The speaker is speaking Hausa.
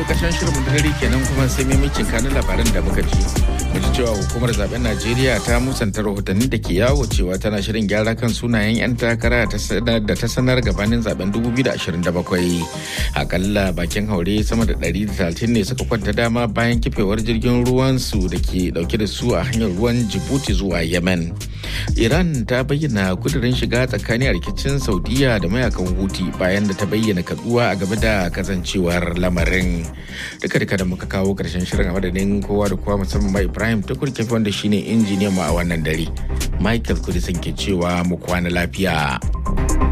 karshen shirin da dare kenan kuma sai maimacin kanin labaran da muka ji mu ji cewa hukumar zaben najeriya ta musanta rahotanni da ke yawo cewa tana shirin gyara kan sunayen 'yan takara da ta sanar gabanin zaben 2027 akalla bakin haure sama da 130 ne suka kwanta dama bayan kifewar jirgin ruwan su da ke dauke da su a hanyar ruwan jibuti zuwa yemen iran ta bayyana kudirin shiga tsakani a rikicin saudiya da mayakan huti bayan da ta bayyana kaduwa a game da kasancewar lamarin duka duka da muka kawo karshen shirin a madadin kowa da kowa musamman ma ibrahim ta kurkefi wanda shine injiniyan mu a wannan dare michael kudisin ke cewa mu kwana lafiya